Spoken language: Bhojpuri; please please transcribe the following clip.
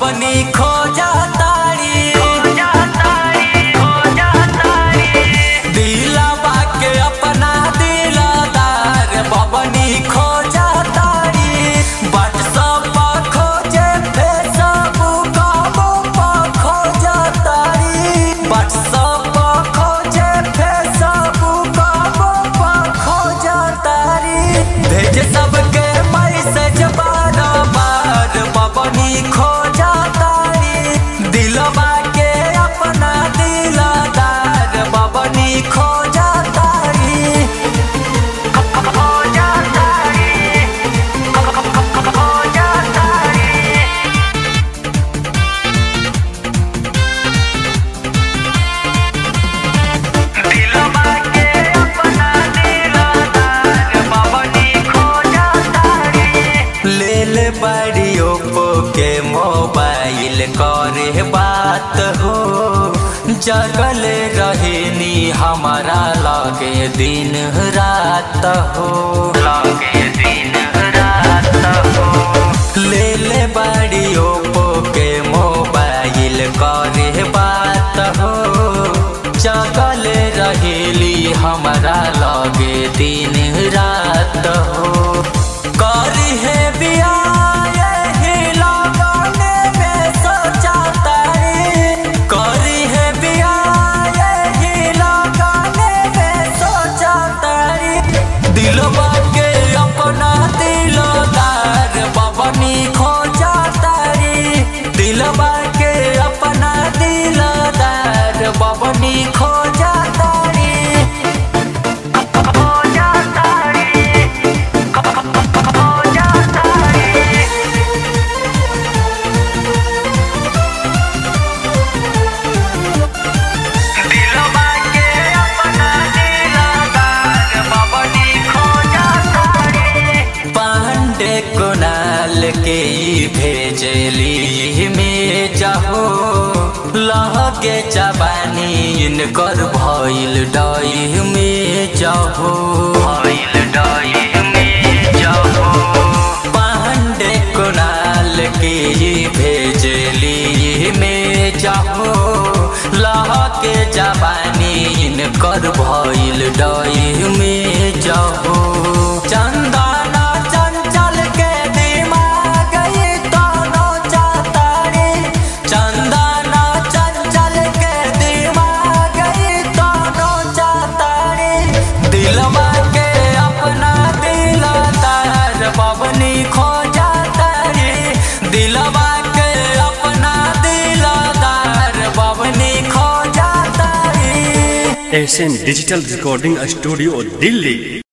बबनी खो जातारी दिलवा के अपना दिलदार बबनी खो जातारी व्हाट्सएप पर खोजे फेसबुक पर खो जातारी व्हाट्सएप पर खोजे फेसबुक पर खो जातारी भेज सबके मैसेज बार बार बबनी खो जातारी दिलवा के अपना दिलदार बबनी खो जातारी खो जातारी खो जातारी दिलवा के अपना दिलदार बबनी खो जातारी ले ले बड़ी ओप्पो के मोबाइल करे बात हो जगल रहनी हमारा लगे दिन रात हो लगे दिन रात हो ले ले बड़ी ओप्पो के मोबाइल करे बात हो जगल रहेली हमारा लगे दिन रात हो करी है बियाह यही लगने में सोचा तारी करी है बियाह यही लगने में सोचा तारी दिलवा के अपना दिलदार बबनी खो जातारी दिलवा के अपना दिलदार बबनी खो जातारी खो जातारी खो जातारी दिलवा के अपना दिलदार बबनी खो जातारी पांडे कुनाल के ई भेजली में जाहो लहके जबानी इनकर भइल डई में जाहो भइल डई में जाहो पांडे कुनाल के ई भेजली में जाहो लहके जबानी इनकर भइल डई में जाहो चंदना चंचल के दिमाग ई तनो चातारी चंदना चंचल के दिमाग ई तनो चातारी दिलवा के अपना दिलदार बबनी खो जातारी दिलवा के अपना दिलदार बबनी खो जातारी S N digital recording studio Delhi